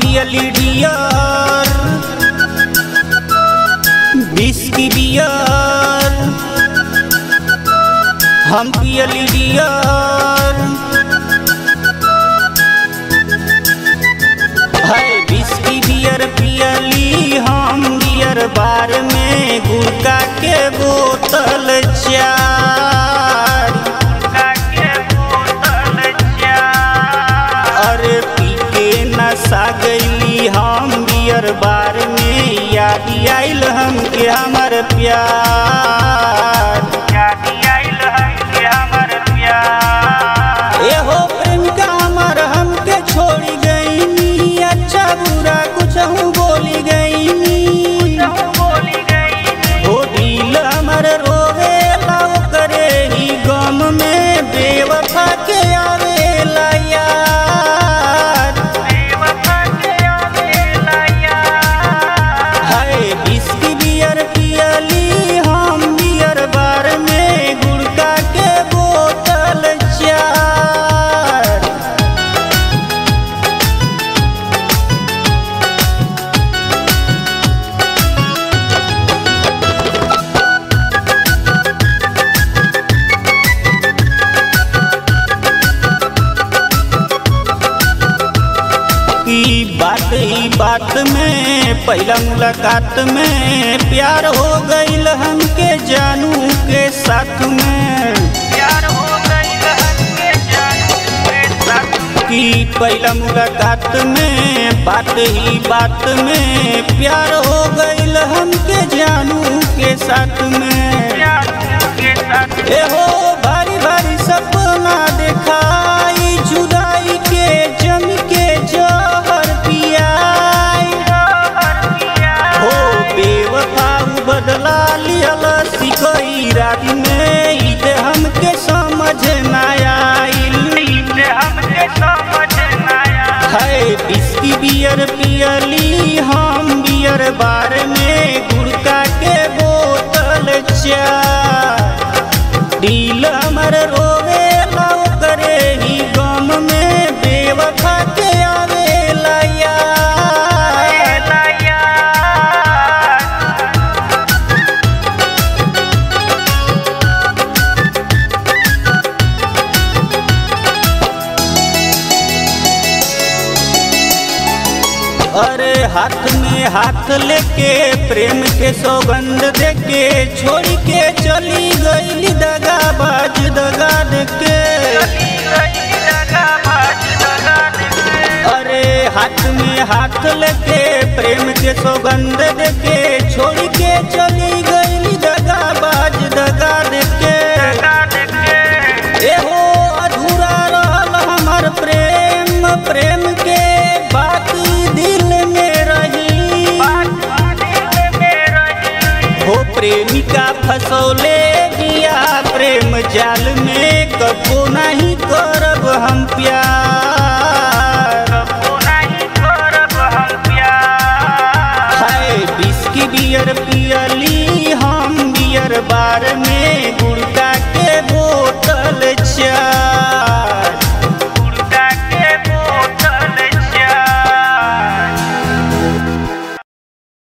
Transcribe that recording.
पियली Deere बिस्की beer हम पियली Deere है बिस्की beer पियली हम बियर बार में गुड़का के बोतल चार अरे पी के नशा गईली हम बियर बार में याद आइल हमके हमर प्यार एहो प्रेमिका हमर हमके छोड़ी गईनी अच्छा बुरा कुछ बोली गईनी हो दिल हमर रोवेला ओकरे ही गम में बेवफा के आवेला यार हाय बिस्की बियर पियली हम बियर बार में गुड़का के बोतल चार ई बात ई बात में पहला मुलाकात में प्यार हो गईल हमके जानू के साथ में की पहला मुलाकात में बात ही बात में प्यार हो गईल हमके जानू के साथ में ए हो भारी भारी सपना देखाई जुदाई के जम के जहर पियाई हो बेवफा उ बदला लियल सिकई रात में ई ते हमके समझ ना आइल है बिस्की बियर पियली हम बियर बार में गुड़का के बोतल चार दिल हमर रोवे करे ही गम में बेवफा के आवेला यार अरे हाथ में हाथ लेके प्रेम के सौगंध देके छोड़ के चली गईली दगा बाज दगा देके अरे हाथ में हाथ लेके प्रेम के सौगंध देके छोड़ के चली गईली दगा बाज दगा देके एहो अधूरा रहल हमर प्रेम प्रेम के बात दिल में रही हो प्रेमिका फसौले दिया प्रेम जाल में कबो नहीं करब हम प्यार हाय बिस्की बियर पियली हम बियर बार में